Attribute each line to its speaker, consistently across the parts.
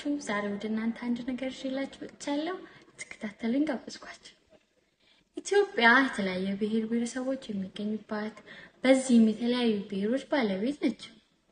Speaker 1: ናችሁ? ዛሬ ወደ እናንተ አንድ ነገር ይዤላችሁ መጥቻለሁ። ተከታተሉኝ፣ ጋበዝኳችሁ። ኢትዮጵያ የተለያዩ ብሔር ብሔረሰቦች የሚገኙባት በዚህም የተለያዩ ብሔሮች ባለቤት ነች።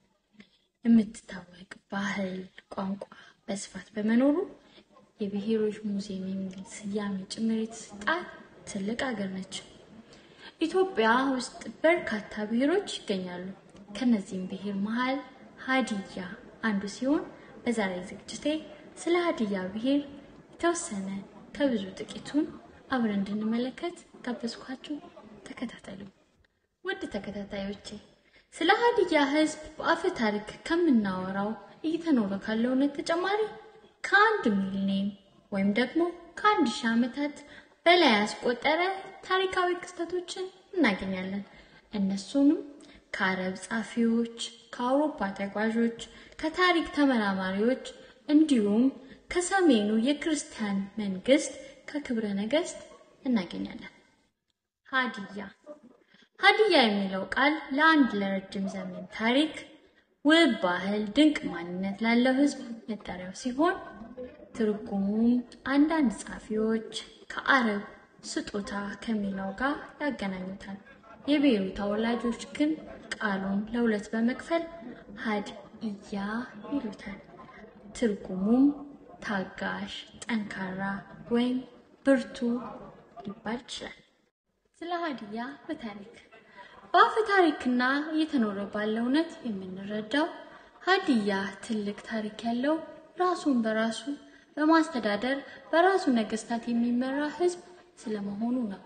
Speaker 1: የምትታወቅ ባህል፣ ቋንቋ በስፋት በመኖሩ የብሔሮች ሙዚየም የሚል ስያሜ ጭምር የተሰጣት ትልቅ ሀገር ነች። ኢትዮጵያ ውስጥ በርካታ ብሔሮች ይገኛሉ። ከነዚህም ብሔር መሀል ሀዲያ አንዱ ሲሆን በዛሬ ዝግጅቴ ስለ ሀዲያ ብሔር የተወሰነ ከብዙ ጥቂቱን አብረን እንድንመለከት ጋበዝኳችሁ። ተከታተሉ። ውድ ተከታታዮቼ ስለ ሀዲያ ሕዝብ በአፈ ታሪክ ከምናወራው እየተኖረ ካለው እውነት ተጨማሪ ከአንድ ሚሊኒየም ወይም ደግሞ ከአንድ ሺህ ዓመታት በላይ ያስቆጠረ ታሪካዊ ክስተቶችን እናገኛለን። እነሱንም ከአረብ ጸሐፊዎች፣ ከአውሮፓ ተጓዦች፣ ከታሪክ ተመራማሪዎች እንዲሁም ከሰሜኑ የክርስቲያን መንግስት ከክብረ ነገስት እናገኛለን። ሀዲያ ሀዲያ የሚለው ቃል ለአንድ ለረጅም ዘመን ታሪክ፣ ውብ ባህል፣ ድንቅ ማንነት ላለው ህዝብ መጠሪያው ሲሆን ትርጉሙም አንዳንድ ጸሐፊዎች ከአረብ ስጦታ ከሚለው ጋር ያገናኙታል። የብሔሩ ተወላጆች ግን ቃሉን ለሁለት በመክፈል ሀድእያ ይሉታል። ትርጉሙም ታጋሽ፣ ጠንካራ ወይም ብርቱ ሊባል ይችላል። ስለ ሀዲያ በታሪክ በአፈ ታሪክና እየተኖረ ባለው እውነት የምንረዳው ሀዲያ ትልቅ ታሪክ ያለው ራሱን በራሱ በማስተዳደር በራሱ ነገስታት የሚመራ ህዝብ ስለመሆኑ ነው።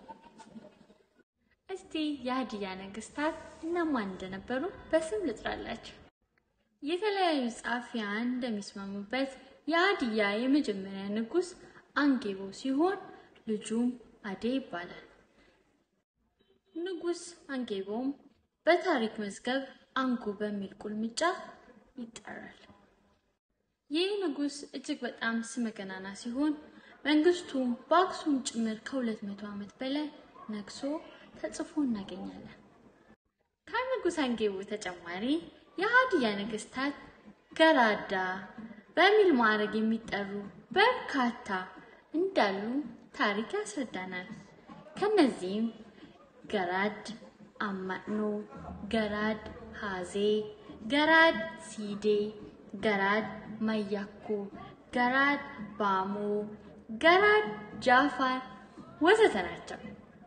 Speaker 1: እስቲ የሀዲያ ነገስታት እነማን እንደነበሩ በስም ልጥራላችሁ። የተለያዩ ጸሐፊያን እንደሚስማሙበት የሀዲያ የመጀመሪያ ንጉስ አንጌቦ ሲሆን ልጁም አዴ ይባላል። ንጉስ አንጌቦም በታሪክ መዝገብ አንጉ በሚል ቁልምጫ ይጠራል። ይህ ንጉስ እጅግ በጣም ስመገናና ሲሆን መንግስቱም በአክሱም ጭምር ከሁለት መቶ ዓመት በላይ ነግሶ ተጽፎ እናገኛለን። ከንጉስ አንጌቦ ተጨማሪ የሀዲያ ነገስታት ገራዳ በሚል ማዕረግ የሚጠሩ በርካታ እንዳሉ ታሪክ ያስረዳናል። ከነዚህም ገራድ አማኖ፣ ገራድ ሀዜ፣ ገራድ ሲዴ፣ ገራድ ማያኮ፣ ገራድ ባሞ፣ ገራድ ጃፋር ወዘተ ናቸው።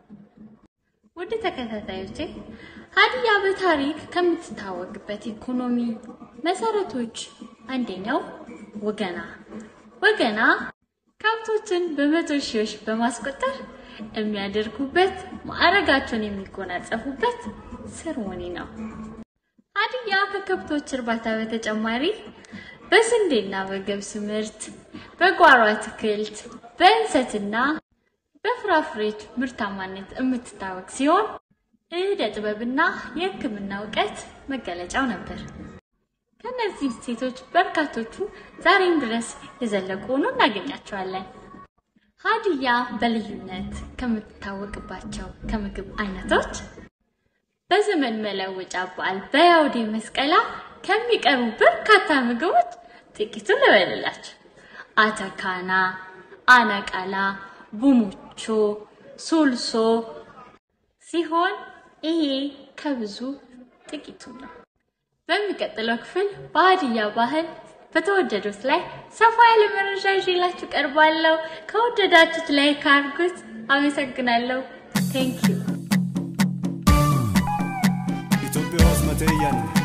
Speaker 1: ውድ ተከታታዮቼ ሀዲያ በታሪክ ከምትታወቅበት ኢኮኖሚ መሰረቶች አንደኛው ወገና ወገና ከብቶችን በመቶ ሺዎች በማስቆጠር የሚያደርጉበት ማዕረጋቸውን የሚጎናጸፉበት ሰርሞኒ ነው። ሀዲያ ከከብቶች እርባታ በተጨማሪ በስንዴና በገብስ ምርት፣ በጓሮ አትክልት፣ በእንሰትና በፍራፍሬዎች ምርታማነት የምትታወቅ ሲሆን እደ ጥበብና የሕክምና እውቀት መገለጫው ነበር። ከነዚህ ሴቶች በርካቶቹ ዛሬም ድረስ የዘለቁ ሆኖ እናገኛቸዋለን። ሀዲያ በልዩነት ከምትታወቅባቸው ከምግብ አይነቶች በዘመን መለወጫ በዓል በያውዴ መስቀላ ከሚቀርቡ በርካታ ምግቦች ጥቂቱን ልበልላቸው። አተካና፣ አነቃላ፣ ቡሙቾ፣ ሱልሶ ሲሆን ይሄ ከብዙ ጥቂቱ ነው። በሚቀጥለው ክፍል በሀዲያ ባህል በተወደዱት ላይ ሰፋ ያለ መረጃ ይዤላችሁ ቀርባለሁ። ከወደዳችሁት ላይ ካርጉት። አመሰግናለሁ። ቴንክ ዩ
Speaker 2: Itoophiyaa hoos matee iyyan